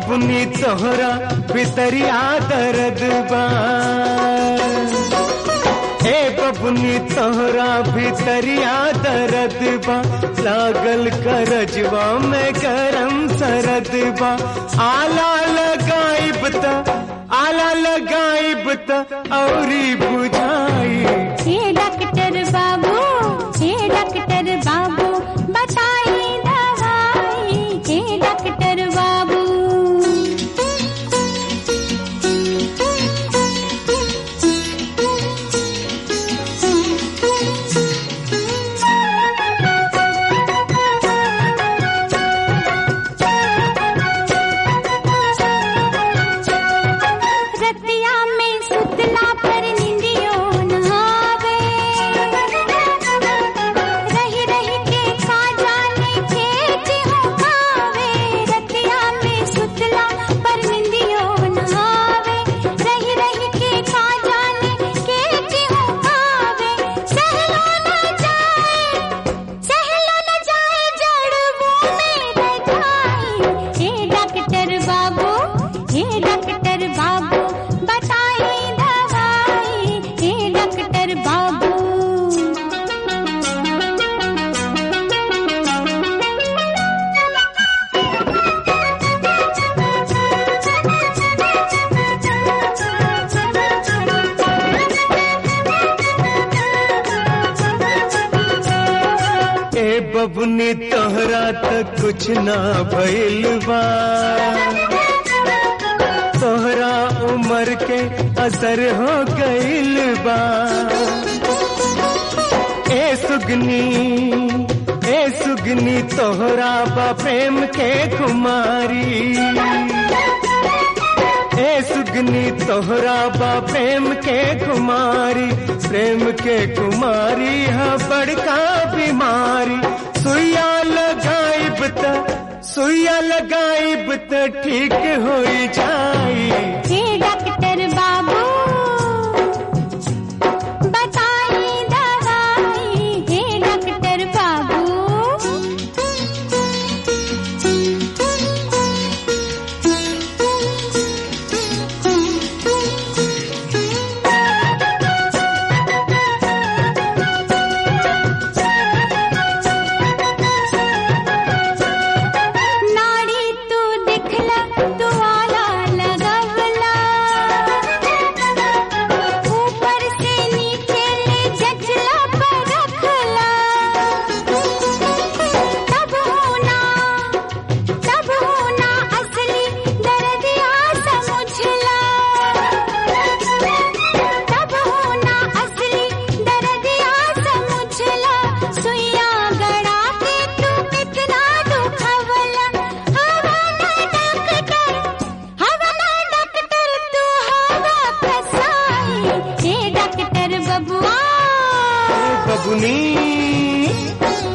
बबुनी तोहरा भितरिया दर्द बा ए बबुनी तोहरा भितरिया दर्द बा लागल करजवा में गरम सरद बा आला लगाइब त आला लगाइब त औरी बुझाई हे डॉक्टर बाबू हे डॉक्टर बाबू बताइए दवाई हे डॉक्टर बाबू रतिया में सुतला पर निंदियो न आवे रही रही के खा जाने खेत हो खावे रतिया में सुतला पर निंदियो न आवे रही रही के खा जाने खेत हो खावे सहलो न जाए सहलो न जाए जड़बों में रजाई हे डॉक्टर बाबू हे डॉक्टर बाबू बताइए दवाई हे डॉक्टर बाबू ए बबुनी तोहरा तक कुछ ना भइल बा तोहरा उम्र के असर हो गइल बा ए सुगनी ए सुगनी तोहरा बा प्रेम के कुमारी ए सुगनी तोहरा बा प्रेम के कुमारी प्रेम के कुमारी है बड़का बीमारी सुइया लगाइब त सुइया लगाइब त ठीक हो जाई हे डॉक्टर बाबू बताइए दवाई हे डॉक्टर बाबू नाड़ी तू दिखला तू आला लगवला ऊपर से नीचे ले जचला पर रखला तब होना तब होना असली दर्दिया समझला तब होना असली दर्दिया समझला सुइया गड़ा के तू कितना दुखवला हवा ना डॉक्टर हवा ना डॉक्टर तू हवा फसाई हे डॉक्टर बबुआ बबुनी